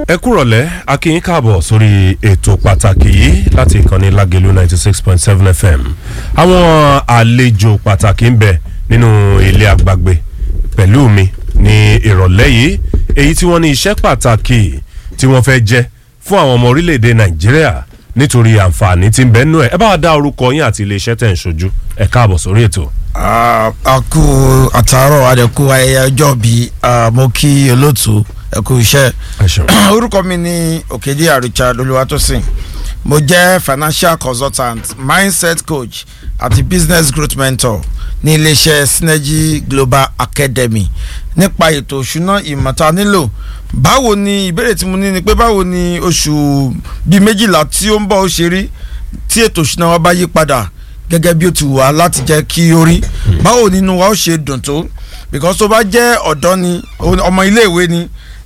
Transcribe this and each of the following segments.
ẹ kúrọ̀lẹ́ akínyín káàbọ̀ sórí ètò pàtàkì yìí láti ìkànnì lágẹ̀lú ninety six point seven fm àwọn àlejò pàtàkì ń bẹ nínú ilé àgbàgbé pẹ̀lú mi ní ìrọ̀lẹ́ yìí èyí tí wọ́n ní iṣẹ́ pàtàkì tí wọ́n fẹ́ jẹ́ fún àwọn ọmọ orílẹ̀-èdè nàìjíríà nítorí àǹfààní tí ń bẹ nínú ẹ̀ ẹ bá wa dá orúkọ yín àti iléeṣẹ́ tẹ̀ ń ṣojú ẹ káàbọ̀ sórí ètò. a kú àtàárọ̀ àdẹ̀kú ayẹyẹ ọjọ́ bí mo kí olóòtú ẹ kú iṣẹ́ ẹ ṣeun. orúkọ mi ni òkèdíà richard olúwatósìn mo jẹ́ financial consultant mindset coach àti business growth mentor ní iléeṣẹ́ synergy global academy nípa ètò òṣùná ìmọ̀ta nílò báwo ni ìbéèrè tí mo ní ni pé báwo ni oṣù bíi méjìlá tí ó ń bọ̀ ó ṣe rí tí ètò òṣùná wa bá yí padà gẹ́gẹ́ bí ó ti wà láti jẹ́ kí ó rí báwo nínú wa ó ṣe dùn tó because tó bá jẹ́ ọ̀dọ́ ni ọmọ iléèwé ni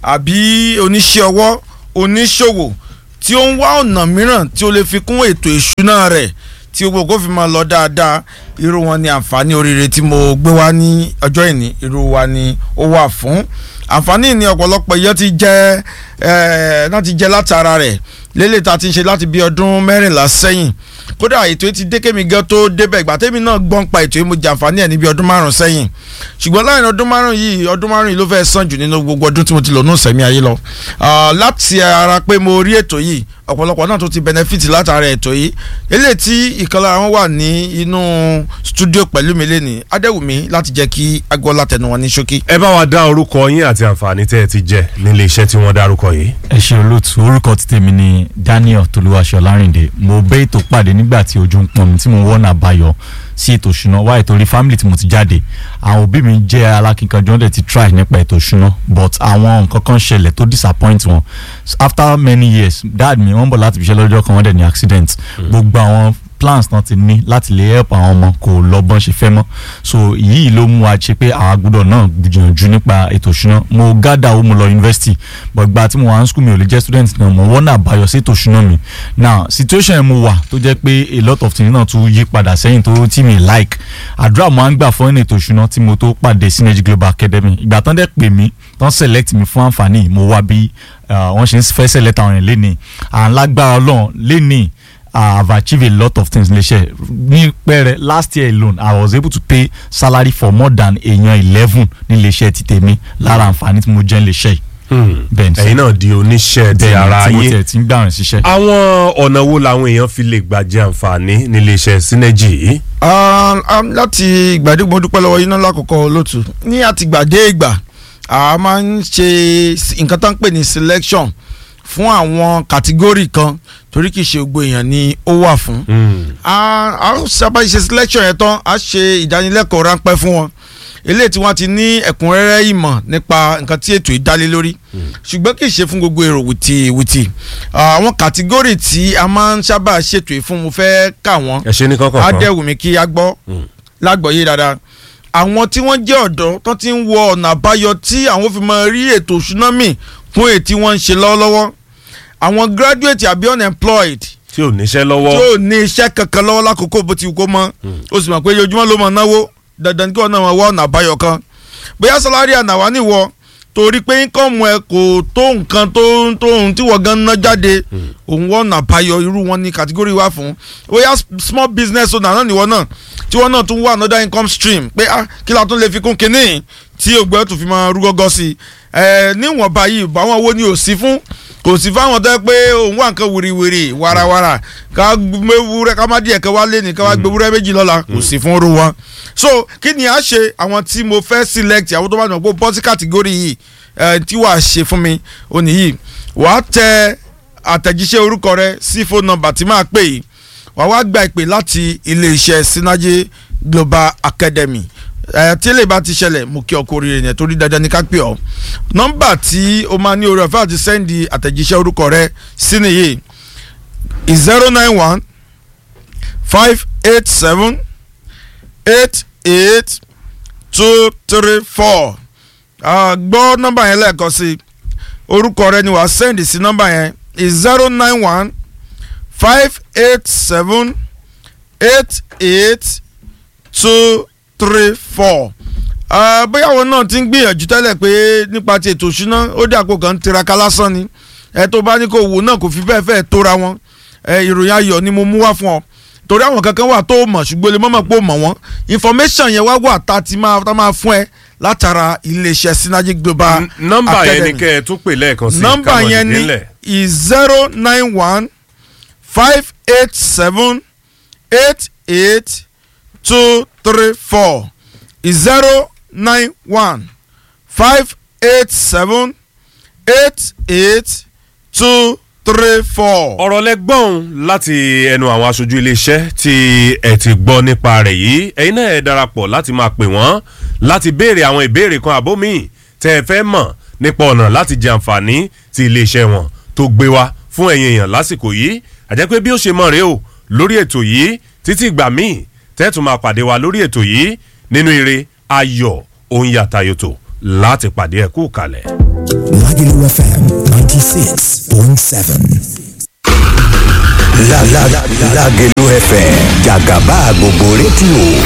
àbí oníṣẹ́ ọwọ́ oníṣòwò tí ó ń wá ọ̀nà mìíràn tí ó lè fi kún ètò ìṣúná rẹ̀ tí gbogbo kó fi máa lọ dáadáa irú wọn ni àǹfààní oríire tí mo gbé wá ní ọjọ́ ìní irú wa ni ó wà fún àǹfààní ní ọ̀pọ̀lọpọ̀ iye ti jẹ́ ẹ̀ náà ti jẹ́ látara rẹ̀ lélẹ̀ tá a ti ń ṣe láti bí ọdún mẹ́rìnlá sẹ́yìn kódà ètò yìí ti dé kémi gan tó débẹ̀ ìgbà tẹ́mi náà gbọ́n pa ètò yìí mo jàǹfààní ẹ̀ níbi ọdún márùn sẹ́yìn ṣùgbọ́n láàrin ọdún márùn yìí ọdún márùn yìí ló fẹ́ sàn jù nínú gbogbo ọdún tí mo ti lò ní sẹ̀mí ayé lọ láti ara pé mo rí ètò yìí ọ̀pọ̀lọpọ̀ náà tó ti benefit látara ètò yìí eléyìí tí ìkànnì àwọn wà ní inú studio pẹ̀lú mi lẹ́nìí adéwùmí láti jẹ́ kí agbọ́lá tẹnu wọn ní ṣókí. ẹ bá wa dá orúkọ yín àti àǹfààní tẹ́ ẹ ti jẹ nílé iṣẹ́ tí wọ́n dárúkọ yìí. ẹ ṣe olóòtú orúkọ ti tèmi ni daniel tolúwaṣọ lárìndé mo bẹ́ ètò pàdé nígbà tí ojú ń pọn mi tí mo wọ́nà àbáyọ sí ètò ìṣúná wá ìtorí family tí mo ti jáde àwọn òbí mi jẹ́ alákínkanjú ọ̀dẹ̀ ti try nípa ètò ìṣúná but àwọn nǹkan kan ṣẹlẹ̀ tó disappoint wọn after many years dad mi wọ́n bọ̀ láti fi ṣe lọ́jọ́ kan wọ́n dẹ̀ ní accident gbogbo àwọn plans náà ti ní láti lè help àwọn ọmọ kò lọ bọ́n ṣe fẹ́ mọ́ so yìí ló mú wa ṣe pé àwa gbọ́dọ̀ náà gbìyànjú nípa ètò ìṣúná mo gádà ó mo lọ university but gba tí mo wà ní school mi ò lè jẹ́ student náà mo wọ́n náà báyọ̀ sí ètò ìṣúná mi now situation yẹn mo wà tó jẹ́ pé a lot of things náà tún yí padà sẹ́yìn tó tí mi like àdúrà mo á ń gbà fún ètò ìṣúná tí mo tó pàdé synergy global academy ìgbà tán dẹ̀ pè mí tán select mi fún àǹfààní mo wá bí wọ́n ṣe ń fẹ́ select àwọn yẹn lénìí à ń lágbára ọlọ́run lénìí I have achieved a lot of things léṣe ní pẹ́rẹ́ last year alone I was able to pay salary for more than èèyàn eleven ní léṣe ti tèmi lára àǹfààní tí mo jẹ́ ní léṣe yìí. bẹ́ẹ̀ni ẹ̀yin náà di oníṣẹ́ ti ara tí mo yín tiẹ̀ ti ń gbàrún ṣiṣẹ́. àwọn ọ̀nà wo làwọn èèyàn fi lè gbà jẹ àǹfààní nílé iṣẹ́ synergy yìí. láti ìgbàdégbò mo dúpẹ́ lọ́wọ́ iná lákòókò lótú ní àtìgbàdé ìgbà a máa ń ṣe nǹkan tó ń pè ní selection fún àwọn kàtígórì kan torí kì í ṣe gbogbo èèyàn ni ó wà fún. a sábà ṣe selection yẹn tán a ṣe ìdánilẹ́kọ̀ọ́ ráńpẹ́ fún wọn eléyìí tí wọ́n ti ní ẹ̀kúnrẹ́rẹ́ ìmọ̀ nípa nǹkan tí ètò ìdálé lórí ṣùgbọ́n kì í ṣe fún gbogbo èrò wìtì wìtì àwọn kàtígórì tí a máa ń sábà ṣètò yìí fún mo fẹ́ kà wọ́n ẹ ṣe ní kankan á kan. dẹ̀ wù mí kí a gbọ́ lágbọ̀ọ́yé dáadáa àwọn tí wọ́n jẹ́ ọ̀dọ́ tó ti ń wọ ọ̀nà àbáyọ tí àwọn fi máa rí ètò òṣùná mì fún èyí tí wọ́n ń ṣe lọ́wọ́lọ́wọ́ àwọn graduate àbí unemployed tí ò níṣẹ́ tí lọ́wọ́. ò ní iṣẹ́ kankan lọ́wọ́ lákòókò bó ti wù kó mọ́ ó sì mọ̀ pé ojoojúmọ́ ló mọ̀ náwó dandan kí wọ́n náà máa wọ ọ̀nà àbáyọ kan bóyá sálárì ànáwá nìwọ torí pé íńkọ́ọ̀mù ẹ kò tó nǹkan tó tó ohun tí wọ́n gan ná jáde òun wọ́n ọ̀nà àbáyọ irú wọn ní kàtígórì wà fún bóyá small business owner náà nìwọ náà tí wọ́n náà tún wá another income stream pé ah kí la tún lè fi kún kínní tí ògbẹ́ tó fi máa rú gọ́gọ́ sí i ẹ níwọ̀nba yìí báwọn wo ni ò sí fún kò sí fáwọn tó yẹ pé òun wà nǹkan wìrìwìrì warawara ká gbẹwúrẹ́ ká má díẹ̀ ká wá lé ní ká wá gbẹwúrẹ́ méjì lọ́la kò sí fún irú wọn. so kí ni a ṣe àwọn tí mo fẹ́ select àwọn tó bá dùn pé bọ́sí kàtígórì yìí ẹ tí wàá ṣe fún mi ó nìyí wàá tẹ àtẹ̀jíṣẹ́ orúkọ rẹ sí phone number tí máa pè yìí wàá wá gba ìpè láti iléeṣẹ́ Synergy Global Academy ẹ tí lè bá ti ṣẹlẹ̀ mo kí ọkọ oríire yẹn torí dandan ní ká pè ọ́ nọ́mbà tí o máa ní orí ọ̀fẹ́ àti sẹ́ndì àtẹ̀jíṣẹ́ orúkọ rẹ sí nìyí zero nine one five eight seven eight eight two three four gbọ́ nọ́mbà yẹn lẹ́ẹ̀kan sí orúkọ rẹ ni wàá sẹ́ndì sí nọ́mbà yẹn zero nine one five eight seven eight eight two three four bóyá àwọn náà ti ń gbìyànjú tẹ́lẹ̀ pé nípa ti ètò ìṣúná ó dé àpò kan tiraka lásán ni ẹ tó bá ní kó wò náà kò fi bẹ́ẹ̀ fẹ́ẹ̀ tóra wọn ẹ ìròyìn ayọ̀ ni mo mú wá fún ọ torí àwọn kankan wà tó mọ̀ ṣùgbọ́n lè mọ̀mọ́ pé ó mọ̀ wọ́n information yẹn wá wà tá a ti máa tá a máa fún ẹ látara iléeṣẹ́ synergy global N- nọ́mbà yẹn ni academy kẹ́ ẹ tún pè lẹ́ẹ̀kan sí nọ́mbà káwọn yẹn dìde ni ńlẹ̀. is zero nine one five eight seven eight eight two three four is zero nine one five eight seven eight eight two three four. ọ̀rọ̀ lẹ́gbọ́n láti ẹnu àwọn aṣojú iléeṣẹ́ tí ẹ ti gbọ́ nípa rẹ̀ yìí ẹ̀yin náà ẹ darapọ̀ láti máa pè wọ́n láti béèrè àwọn ìbéèrè kan àbó míì tẹ́ ẹ fẹ́ mọ̀ nípa ọ̀nà láti jẹ àǹfààní ti iléeṣẹ́ wọn tó gbé wá fún ẹ̀yin èèyàn lásìkò yìí àjẹ́ pé bí ó ṣe mọ̀ rèé o lórí ètò yìí títí ìgbà míì tẹ́ ẹ tún máa pàdé wa lórí ètò yìí nínú ire ayọ̀ òun yàtàyòtò láti pàdé ẹ̀ kú kalẹ̀. Lagelu FM 96.7. La la la Lagelu FM Jagaba gbogbo rédíò